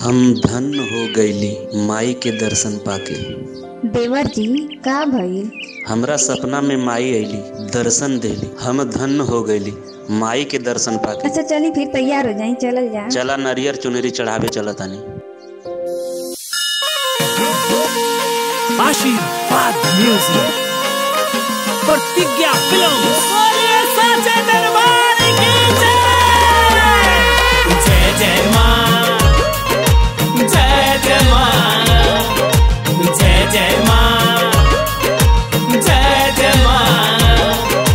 हम धन्य हो गईली माई के दर्शन पाके देवर जी का भइल हमरा सपना में माई अइली दर्शन देली हम धन्य हो गईली माई के दर्शन पाके अच्छा चली फिर तैयार हो जाई चलल जा चला नरियर चुनरी चढ़ावे चला तानी आशीर्वाद म्यूजिक प्रतिज्ञा फिल्म्स साचे दरबार की जय जय जय मां जय जय मां जय जय मां जय जय मां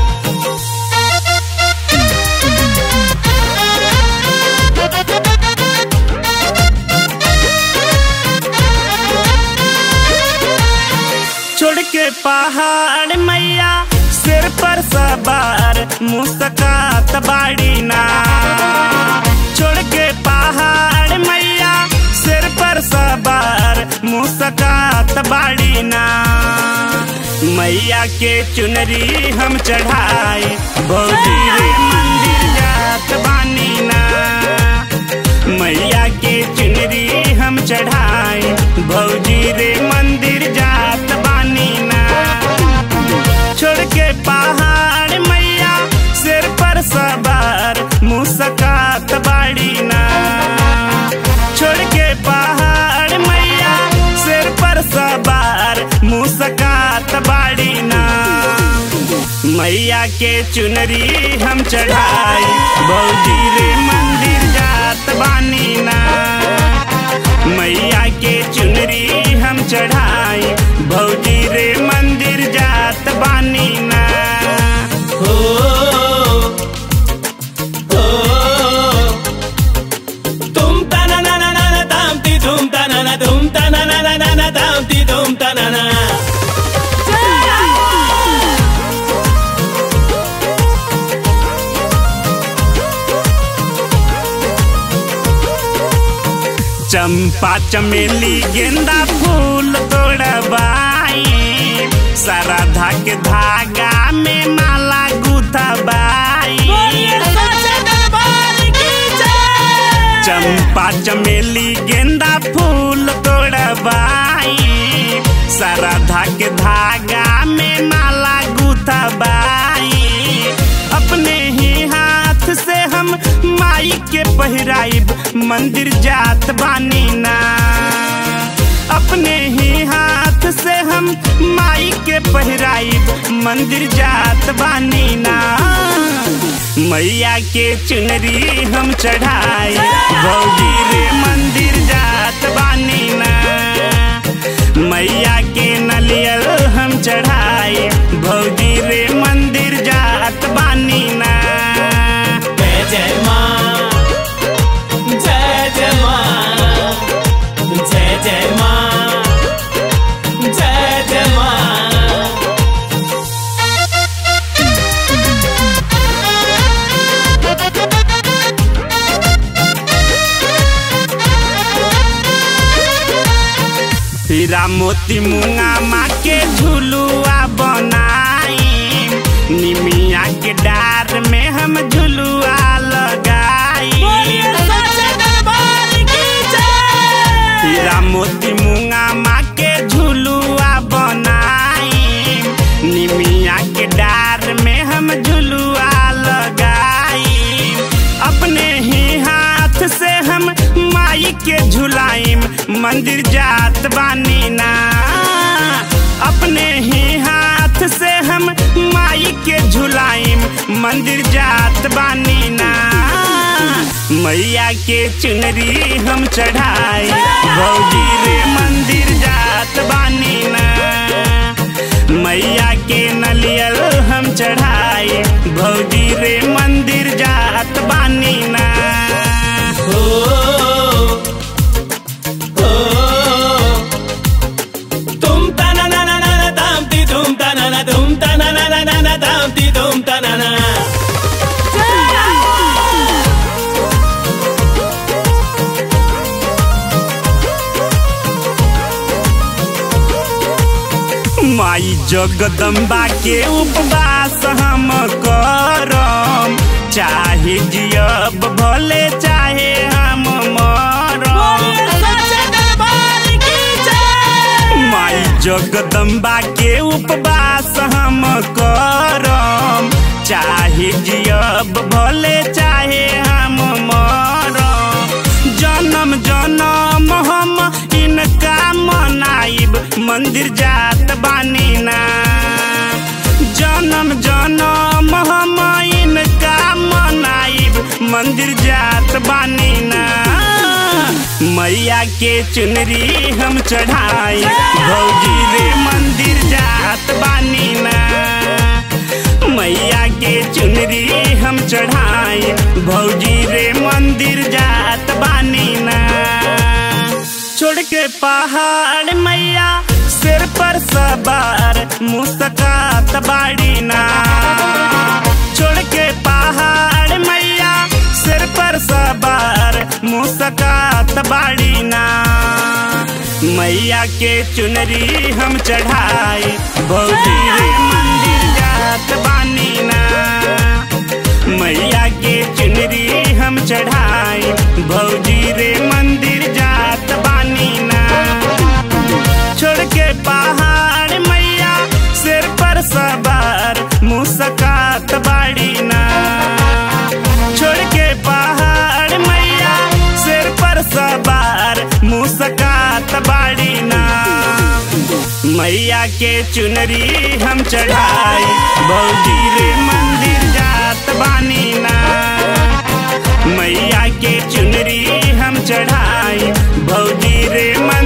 छोड़ के पहाड़ मैया सिर पर सवार मुस्कात बाड़ी ना छोड़ के पहाड़ मैया सिर पर सवार मुस्कात बाड़ी ना मैया के चुनरी हम चढ़ाए भौजी रे मंदिर जात बानी ना मैया के चुनरी हम चढ़ाए भौजी रे मंदिर जात बानी ना छोड़ के पहाड़ मैया सिर पर सवार मुस्कात बाड़ी ना छोड़ के पहाड़ मैया सिर पर सवार मुस्कात बाड़ी ना मैया के चुनरी हम चढ़ाए भौजी रे मंदिर जात बानी ना मैया के चुनरी हम चढ़ाए भौजी रे मंदिर जात बानी ना हो हो तुम तना ना ना ना ताम ती तुम तना ना तुम तना ना ना ना ना ताम ती तुम तना ना चंपा चमेली गेंदा फूल तोड़बाई सरधा के धागा में माला गुथबाई चंपा चमेली गेंदा फूल तोड़बाई सरधा के धागा में माला गुथबाई अपने ही हाथ से हम माई के पहिराइब मंदिर जात बानी ना अपने ही हाथ से हम माई के पहिराइब मंदिर जात बानी ना मैया के चुनरी हम चढ़ाए भौजी रे मंदिर जात बानी ना मैया के नलियल हम चढ़ाए भौजी रे मंदिर जात बानी ना जय जय माँ जय जय माँ जय जय माँ जय जय माँ हीरा मोती मुंगा माँ के झुलुआ बनाई निमिया के डार में हम झुलुआ लगाई हीरा मोती मुंगा माँ के झुलुआ बनाई निमिया के डार में हम झुलुआ लगाई अपने ही हाथ से हम माई के झुलाइम मंदिर जात बानी ना अपने ही हाथ से हम माई के झुलाइम मंदिर जात बानी ना मैया के चुनरी हम चढ़ाए भौजी रे मंदिर जात बानी ना मैया के नलियल हम चढ़ाए भौजी रे मंदिर जात बानी ना हो हो तुम तना ना ना ना ना ताम ती तुम तना ना तुम तना ना ना ना ना ताम ती तुम तना ना माई जगदम्बा के उपवास हम करम चाहे जियब भले चाहे हम मरम जगदम्बा के उपवास हम करम चाहे जियब भले चाहे हम मरम जन्म जन्म हम इनका मनाइब मंदिर जात बानी ना जन्म जन्म हम इनका मनाइब मंदिर जात बानी ना मैया के चुनरी हम चढ़ाई भौजी रे मंदिर जात बानी ना मैया के चुनरी हम चढ़ाई भौजी रे मंदिर जात बानी ना छोड़ के पहाड़ मैया सिर पर सवार मुस्कात बाड़ी ना छोड़ के पहाड़ मैया सिर पर सवार मुस्कात बाड़ी ना मैया के चुनरी हम चढ़ाई भौजी रे मंदिर जात बानी ना मैया के चुनरी हम चढ़ाई भौजी रे मंदिर जात बानी ना छोड़ के पहाड़ मैया सिर पर सवार मुस्कात बाड़ी ना छोड़ के पहाड़ मैया सिर पर सवार मुस्कात बाड़ी ना मैया के चुनरी हम चढ़ाई भौजी रे मंदिर जात बानी ना मैया के चुनरी हम चढ़ाई भौजी रे मंदिर